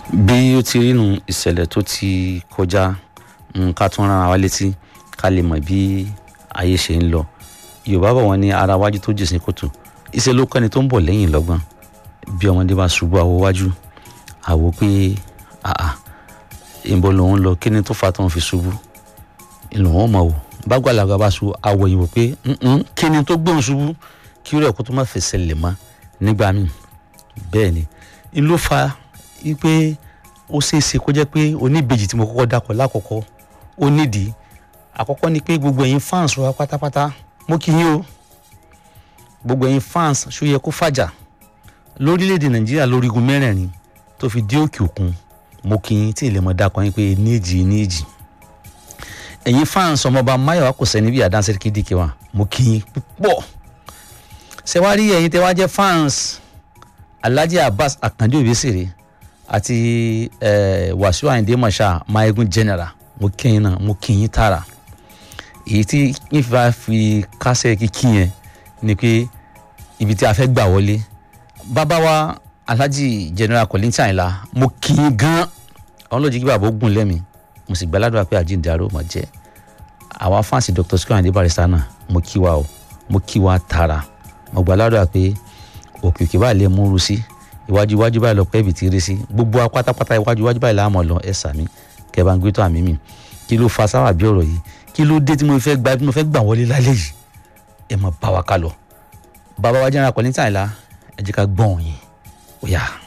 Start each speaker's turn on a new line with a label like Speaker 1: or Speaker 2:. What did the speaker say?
Speaker 1: bí ó ti rí nu ìṣẹ̀lẹ̀ tó ti kọjá mm, ká tún rán wa létí ká lè mọ̀ bí ayé ṣe ń lọ yorùbá bọ̀ wọ́n ní ara wájú tó jèsìn kòtò iṣẹ́ ló kọ́ni tó ń bọ̀ lẹ́yìn lọ́gbọ́n bí ọmọdé bá ṣubú àwo wájú àwo pé àà ìbọn lòun lọ kí ni tó fa tó ń fi ṣubú ìlú wọn mọ̀ wò bágbàlagbà bá ṣubú àwọ̀ yìí wò pé "Mm-mm, kí ni tó gbóhùn ṣubú kí rẹ̀ kó tó má fẹsẹ̀ lè mọ́ nígbà míì bẹ́ẹ̀ ni n ló fa wípé ó ṣeé ṣe kó jẹ́ pé oníbejì tí mo kọ́kọ́ dákọ̀ lákọ̀ọ́kọ́ ó nídìí àkọ́kọ́ ni pé gbogbo ẹ̀yin fans wa pátápátá mo kí yín o gbogbo ẹ̀yin fans ṣó yẹ kó fàjà lórílẹ̀‐èdè nàìjíríà lórígun mẹ́rẹ̀ẹ̀rin tó fi dé òkè òkun mo kí yín tí ilé mọ̀ dákọ̀ yín pé níjì níjì ẹ̀yin fans ọmọọba máyọ̀wá kò sẹ́ni bí àdánsẹ́ kídìkì wa mo kí yín púpọ̀ ṣé wá rí ẹ̀yin tẹ́ wá jẹ́ fans alhaji abbas akande obesere àti eh, wàsíù ayinde masha mayegun general mo kí yín náà mo kí yín tààrà èyí tí yín fi bá fi kásẹ̀ kíkí yẹn ni pé ibi tí a fẹ́ gbà wọlé bàbá wa alhaji general kolinti àyìnlá mo kí yín gan àwọn ló jí kí bàbá ó gùn lẹ́mìí mo sì gbàládùn pé àjíǹde àrò mọ̀ jẹ́ àwa fáǹsì dr sikun ayinde barista náà mo kí wa o mo kí wa tààrà mo gbàládùn pé òkè òkè báyìí lè múru sí iwájú iwájú báyìí lọ pẹ́ ibi tí rí sí gbogbo wa pátápátá iwájú iwájú báyìí láàmú lọ ẹ sàmí kẹ bá ń gbé tó àmì mi kí ló fa sáwà bí ọ̀rọ̀ yìí kí ló dé tí mo fẹ́ gba tí mo fẹ́ gbà wọlé lálẹ́ yìí ẹ mọ̀ bá wa ká lọ bàbá wa jẹ́ra kọ́lí tàìlá ẹ jẹ́ ká gbọ́n yín ó yá.